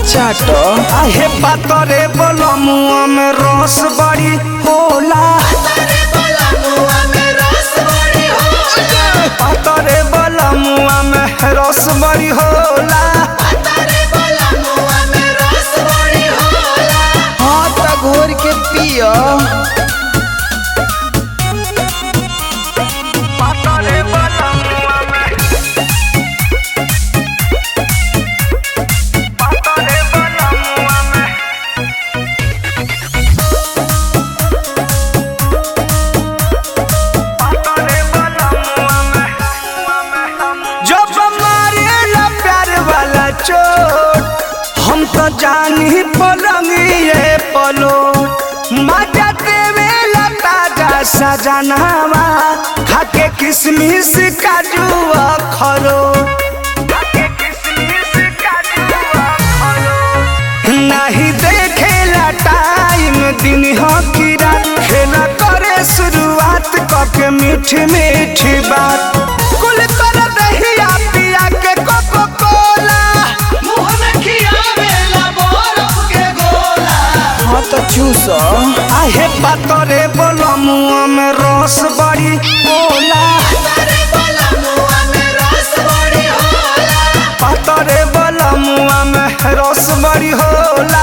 चाट आहे पातरे बलमुआ में रस बड़ी होला पातरे बलमुआ में रस बड़ी होला हाँ त घोर के पियो पातरे बलमुआ में पातरे बलमुआ में पातरे बलमुआ में जब मारेला प्यार वाला चोट हम तो जानी पलंगिए पलो मजा देवेला ताजा सजनावा खाके किसमिस काजू खरो नहीं देखेला टाइम दिन हो की रात खेला करे शुरुआत कके मीठी मीठी बात कुल कर दहिया पिया के कोको कोला मुंह में खियावेला बरफ के गोला हाँ त चूस आहे पातरे बलमुआ में रस बड़ी होला पातरे बलमुआ में रस बड़ी होला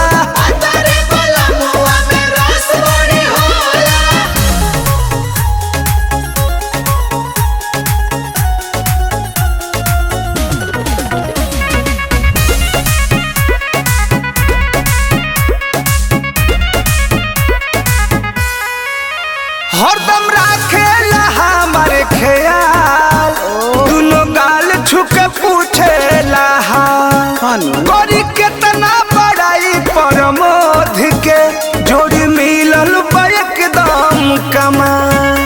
हरदम राखेला हमारे ख्याल दुनो गाल छुके पूछेला हाल खानू करी केतना बड़ाई परमोध के जोड़ी मिलल बा एकदम कमाल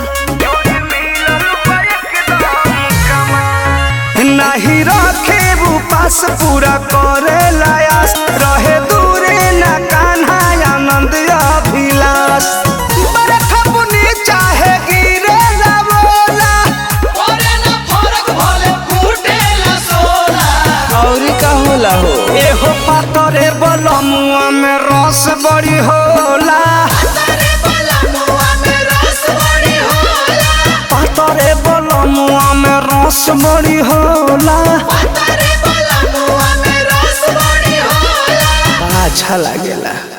नहीं रखे वो पास पूरा करे लायास रहे दूरे न कान्हा आनंद अभिलाष बरखा बुनी चाहे गिरे ना बोला और का होला हो एहो पातरे बलमुआ में रस बड़ी होला पातरे बलमुआ में रस बड़ी होला बड़ा अच्छा लागेला